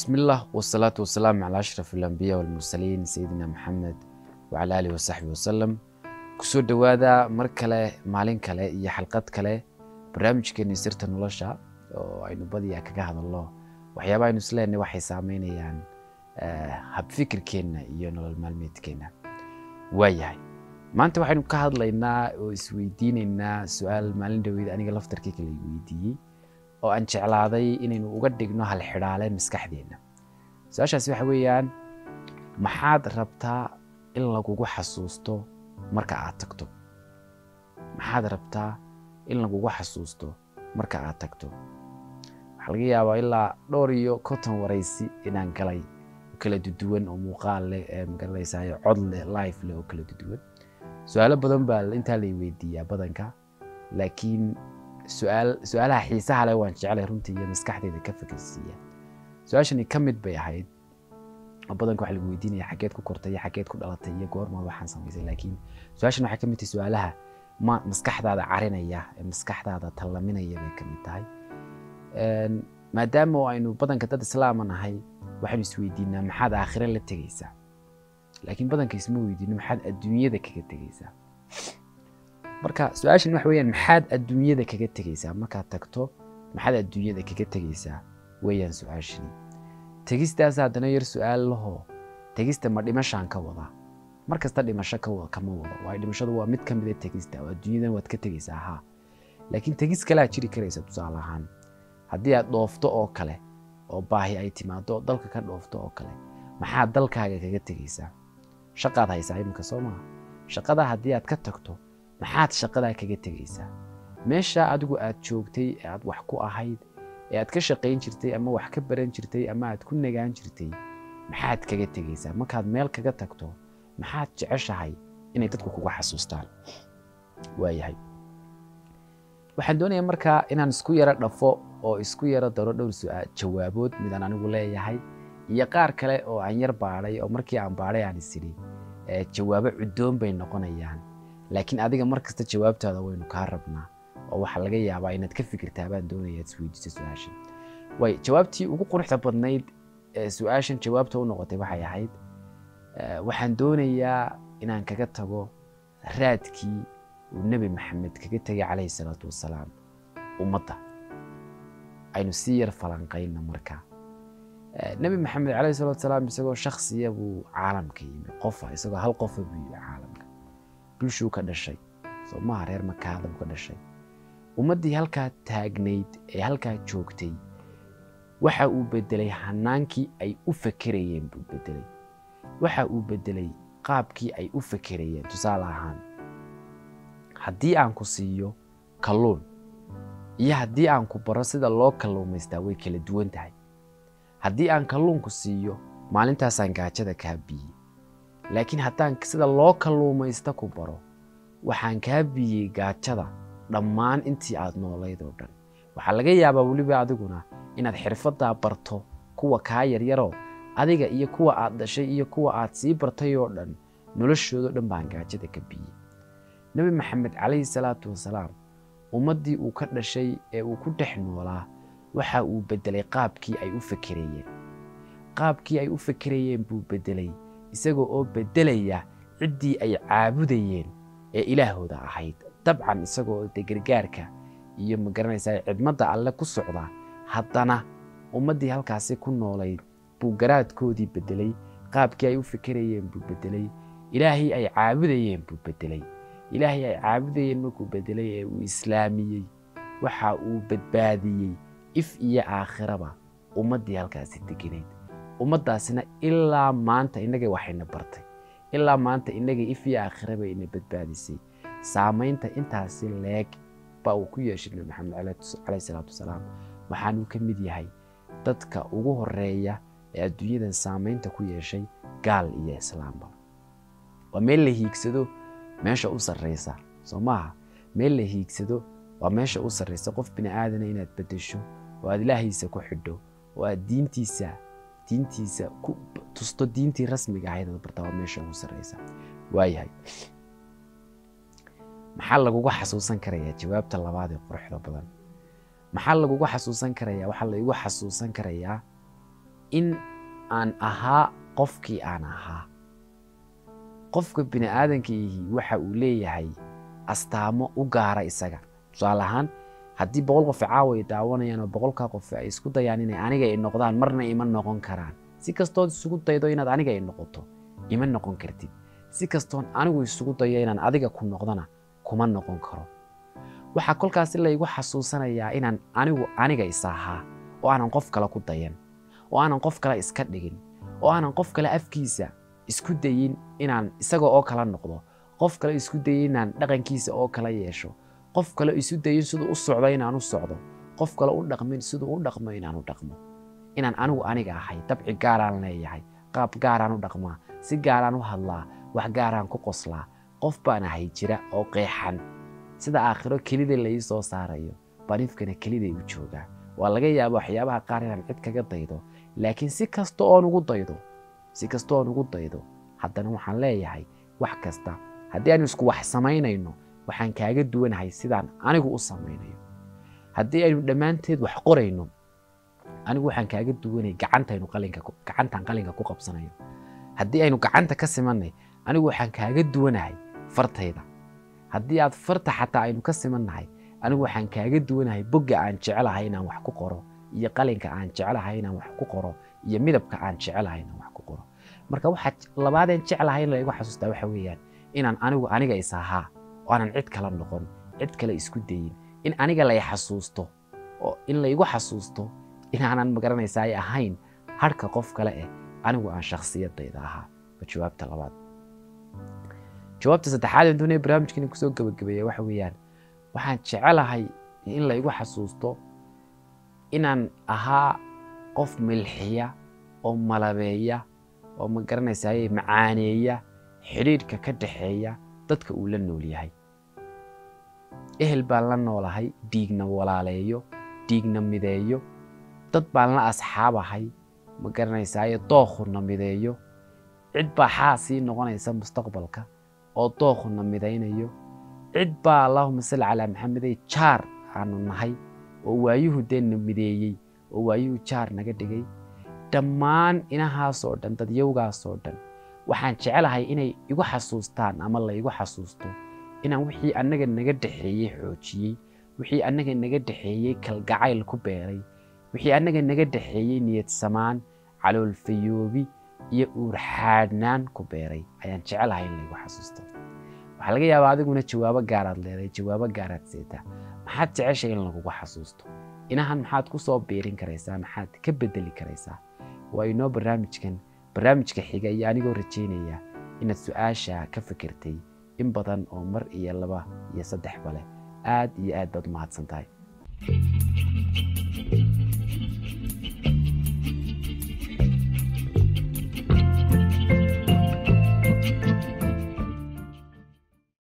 بسم الله والصلاة والسلام على أشرف الأنبياء والمرسلين سيدنا محمد وعلى آله وصحبه وسلم kusoo dhowaada mar kale maalin kale iyo xalqad kale barnaamijkeeni sirta nolosha oo aynu badiyaa kaga hadalno waxyaaba aynu isleenahay waxay saameynayaan habfikirkeenna iyo nolol maalmeedkeenna waayahay maanta waxaynu ka hadlaynaa oo isweydiinaynaa su-aal maalin dhaweyd aniga laftarkii kale weydiiyey oo aan jeclaaday inaynu uga dhigno halxidhaale maskaxdeenna su-aashaasi waxa weeyaan maxaad rabtaa in lagugu xasuusto marka aad tagto maxaad rabtaa in lagugu xasuusto marka aad tagto waxaa laga yaabaa ilaa dhowr iyo konton waraysi inaan galay kala duduwan oo muuqaal leh ee magaranaysayo cod leh life leh oo kala duduwan su-aalo badan baa intaa lay weydiiyaa badanka laakiin su-aal su-aalaha xiisaha leh waan jeclay runtii iyo maskaxdeeda ka fikirsiiya su-aashani ka mid bay ahayd oo badanka waxa lagu weydiinaya xageed ku kortay iyo xageed ku dhalatay iyo goormaad waxaan samaysay laakiin su-aashan waxay ka mid tahay su-aalaha ma maskaxdaada carinaya ee maskaxdaada tallaminaya bay ka mid tahay maadaama oo aynu badanka dad islaama nahay waxaynu isweydiinaa maxaad aakhire la tegaysaa laakiin badanka isma weydiino maxaad adduunyada kaga tegaysaa marka su-aashan waxa weeyaan maxaad adduunyada kaga tegaysaa markaad tagto maxaad adduunyada kaga tegaysaa weeyaan su-aashani tegistaas haddana yar su-aal lahoo tegista ma dhimashaan ka wada mar kasta dhimasho kama wado waayo dhimashadu waa mid ka mid a tegista oo adduunyadan waad ka tegaysaa haa laakiin tegis kalaa jiri karaysa tusaale ahaan haddii aad dhoofto oo kale oo baahi ay timaado oo dalka ka dhoofto oo kale maxaad dalkaaga kaga tegaysaa shaqaad haysaa iminka soo maha shaqada haddii aad ka tagto maxaad shaqadaa kaga tegaysaa meesha adigu aad joogtay ee aad wax ku ahayd ee aad ka shaqayn jirtay ama wax ka baran jirtay ama aad ku nagaan jirtay maxaad kaga tegaysaa markaad meel kaga tagto maxaad jeceshahay inay dadku kuga xasuustaan waayahay waxaan doonayaa markaa inaan isku yaro dhafo oo isku yaro daro dhowr su-aal jawaabood midaan anigu leeyahay iyo qaar kale oo aan yar baadhay oo markii aan baadhay aan isidhi jawaabo cuddoon bay noqonayaan laakiin adiga mar kasta jawaabtaada waynu kaa rabnaa oo waxaa laga yaabaa inaad ka fikirtaa baan doonaya ad isweydiiso su-aashan way jawaabtii ugu quruxda badnayd ee su-aashan jawaabta u noqotay waxay ahayd waxaan doonayaa inaan kaga tago raadkii uu nebi maxamed kaga tegay calayhi salaatu wasalaam ummadda aynu sii yar falanqayno markaa nebi maxamed calayhi salatu wasalaam isagoo shaksiya buu caalamka yimi qofa isagoo hal qofa buu yimi caalamka bulshuu ka dhashay soo maha reer makaada buu ka dhashay ummaddii halkaa taagnayd ee halkaa joogtay waxa uu bedelay hanaankii ay u fakerayeen buu bedelay waxa uu bedelay qaabkii ay u fakerayeen tusaale ahaan haddii aan ku siiyo kalluun iyo haddii aan ku baro sida loo kalluumaystaa way kala duwan tahay haddii aan kalluunku siiyo maalintaasaan gaajada kaa biyey laakiin haddaan sida loo kalluumaysta ku baro waxaan kaa biyey gaajada dhammaan intii aad noolayd oo dhan waxaa laga yaabaa weliba adiguna inaad xirfaddaa barto kuwa kaa yaryaroo adiga iyo kuwa aad dhashay iyo kuwa aad sii bartay oo dhan noloshoodao dhan baan gaajada ka biyey nebi maxamed calayhi salaatu wasalaam ummaddii uu ka dhashay ee uu ku dhex noolaa waxa uu beddelay qaabkii ay u fekerayeen qaabkii ay u fekerayeen buu beddelay isagoo oo beddelaya ciddii ay caabudayeen ee ilaahooda ahayd dabcan isagoo de gargaarka iyo magaranaysaa cidmadda alle ku socda haddana ummaddii halkaasi ku noolayd buu garaadkoodii beddelay qaabkii ay u fekerayeen buu beddelay ilaahii ay caabudayeen buu beddelay ilaahii ay caabudayeen markuu beddelay ee uu islaamiyey waxa uu badbaadiyey if iyo aakhiraba ummaddii halkaasi deganayd ummaddaasina ilaa maanta innaga waxayna bartay ilaa maanta innaga if iyo aakhiraba ina badbaadisay saamaynta intaasi leeg baa uu ku yeeshay nabi maxamed calayhi salaatu wasalaam waxaanuu ka mid yahay dadka ugu horeeya ee adduunyadan saamaynta ku yeeshay gaal iyo islaamba waa meel la hiigsado meesha u sarraysa soo maaha meel la hiigsado waa meesha u sarraysa qof bini aadana inaad beddesho oo aad ilaahiisa ku xidho oo aad diintiisa diintiisa ku tusto diintii rasmiga ahayd aad bartaa waa meesha ugu sarraysa waayahay maxaa lagugu xasuusan karayaa jawaabta labaad ee quruxda badan maxaa lagugu xasuusan karayaa waxaa laigu xasuusan karayaa in aan ahaa qofkii aan ahaa qofka bini aadankiihi waxa uu leeyahay astaamo u gaara isaga tusaale ahaan haddii boqol qof caawa ay daawanayaan oo boqolkaa qof ay isku dayaan inay aniga ay noqdaan marna ima noqon karaan si kastood isugu daydo inaad aniga ay noqoto ima noqon kartid si kastoon anigu isugu dayo inaan adiga ku noqdona kuma noqon karo waxaa kolkaasi laygu xasuusanayaa inaan anigu aniga is ahaa oo aanan qof kale ku dayan oo aanan qof kale iska dhigin oo aanan qof kale afkiisa isku dayin inaan isaga oo kala noqdo qof kale isku dayin inaan dhaqankiisa oo kala yeesho qof kale isu dayin siduu u socdo inaan u socdo qof kale u dhaqmin siduu u dhaqmo inaan u dhaqmo inaan anigu aniga ahay dabci gaaraan leeyahay qaab gaaraan u dhaqmaa si gaaraan u hadlaa wax gaaraan ku qoslaa qof baan ahay jira oo qeexan sida aakhiro kelida lai soo saarayo baan ifkana keliday u joogaa waa laga yaaba waxyaabaha qaar inaan cid kaga daydo laakiin si kasta oon ugu daydo si kasta oon ugu daydo haddana waxaan leeyahay wax kasta haddii aynu isku wax samaynayno waxaan kaaga duwanahay sidaan anigu u samaynayo haddii aynu dhammaanteed wax qorayno anigu waxaan kaaga duwanay gacantaynu qalinka gacantaan qalinka ku qabsanayo haddii aynu gacanta ka simanay anigu waxaan kaaga duwanahay fartayda haddii aad farta xataa aynu ka simannahay anigu waxaan kaaga duwanahay bogga aan jecelahay inaan wax ku qoro iyo qalinka aan jecelahay inaan wax ku qoro iyo midabka aan jecelahay inaan wax ku qoro marka waxaa labaadeen jeclahay in laygu xasuustaa waxa weeyaan inaan anigu aniga is ahaa oo aanan cid kala noqon cid kale isku dayin in aniga lay xasuusto oo in laygu xasuusto inaanan magaranaysaa ay ahayn harhka qof kale eh anigu aan shakhsiyadayda ahaa waa jawaabta labaad jawaabta saddexaad ee doonaya barnaamijkan kusoo gabagabeeya waxa weeyaan waxaan jecelahay in laygu xasuusto inaan ahaa qof milxiya oo malabeeya oo ma garanaysaay macaaneeya xidhiidhka ka dhaxeeya dadka uu la nool yahay ehel baan la noolahay dhiigna walaaleeyo dhiigna mideeyo dad baan la asxaabahay ma garanaysaaye dookhuna mideeyo cid baa xaasii noqonaysa mustaqbalka oo dookhuna midaynayo cid baa allaahuma salli calaa maxamedey jaar aanu nahay oo waayuhu deenna mideeyey oo waayuhu jaar naga dhigay dhammaan inahaasoo dhan dadyowgaasoo dhan waxaan jecelahay inay igu xasuustaan ama laygu xasuusto inaan wixii annaga naga dhaxeeyey xoojiyey wixii annaga naga dhaxeeyey kalgacayl ku beeray wixii annaga naga dhaxeeyey niyad samaan caloolfayoobi iyo uurxaadhnaan ku beeray ayaan jecelahay in laygu xasuusto waxaa laga yaabaa adiguna jawaabo gaaraad leedahay jawaabo gaaraad seetaa maxaad jeceshay in lagugu xasuusto inahan maxaad ku soo biirin karaysaa maxaad ka bedeli karaysaa waa inoo barnaamijkan barnaamijka xiga iyo anigoo rajaynaya inaad su-aasha ka fikirtay in badan oo mar iyo laba iyo saddexba leh aad iyo aad baad umahadsan tahay